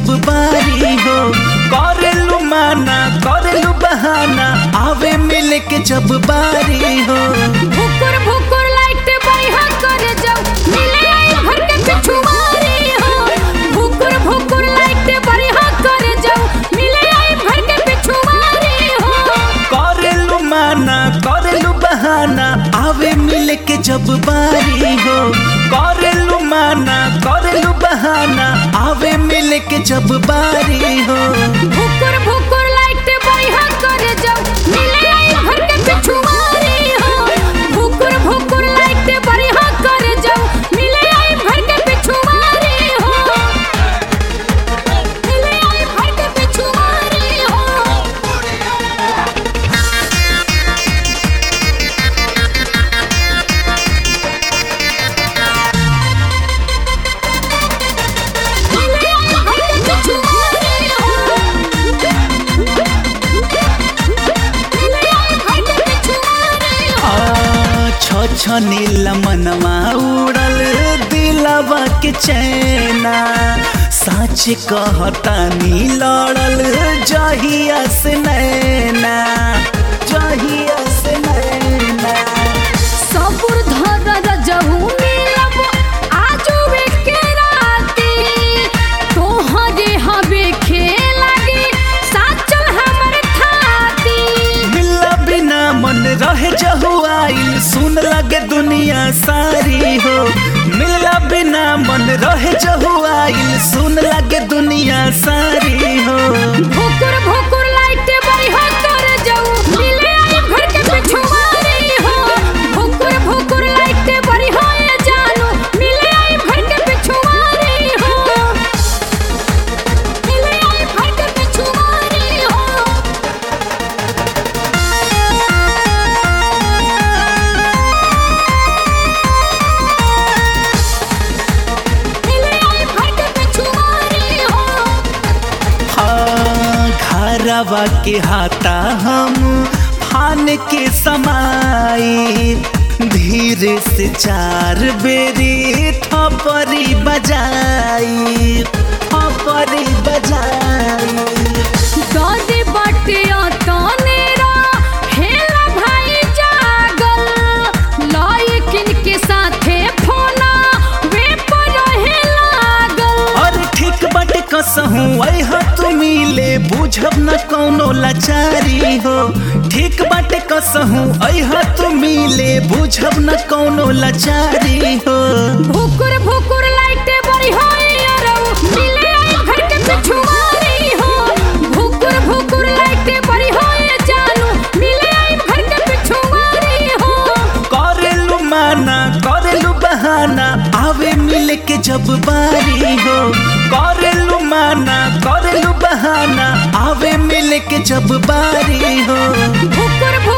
जब बारी हो करेलू माना करेलू बहाना आवे मिले के जब बारी हो भुकुर भुकुर लाइट बढ़िया कर जाओ मिले आई घर के पिछुआरी हो भुकुर भुकुर लाइट बढ़िया कर जाओ मिले आई घर के पिछुआरी हो करेलू माना करेलू बहाना आवे मिले के जब बारी हो करेलू माना करेलू बहाना आवे मिले के जब बारी हो भुकुर भुकुर लाइट बढ़िया कर जाओ मिले आई घर के पिछुआरी हो भुकुर भुकुर लाइट बढ़िया कर जाओ मिले आई घर के पिछुआरी हो मिले आई घर के पिछुआरी हो छछनील मनवा उड़ल दिलवा के चैना सच कहता नी लड़ल जहिया से नैना जहिया से नैना सबुर धर रजहू मिलब आजू के राती तोहरे हवे खेलागे साचल हमर थाती मिला बिना मन रहे जहुआइल सुन लगे दुनिया सारी हो मिला बिना मन रहे जहुआइल सुन लगे दुनिया सारी हो भुकुर भुकुर लाइट बढ़िया कर जाऊ मिले आई घर के पिछुआरी हो भुकुर भुकुर लाइट बढ़िया ये जानू मिले आई घर के पिछुआरी हो मिले आई घर के पिछुआरी हो मिले आई घर के पिछुआरी हो हाँ घरवा के हाथा हम फान के समाई धीरे से चार बेरी थपरी बजाई थपरी बजाई दादी बटिया तनेरा हेला भाई जागल लायकिन के साथे फोना वे पर रहे लागल और ठीक बट कसहूँ वह तू मिले बुझब न कौनो लाचारी हो ठीक बट कसहूँ अह तू मिले बुझब न कौनो लाचारी हो भुकुर भुकुर लाइट बड़ी होई अरऊ मिले आई घर के पिछुआरी हो भुकुर भुकुर लाइट बड़ी होई जानू मिले आई घर के पिछुआरी हो करेलू माना करेलू बहाना आवे मिले के जब बारी हो करेलू माना करेलू बहाना आवे मिले के जब बारी हो भुकुर भुकुर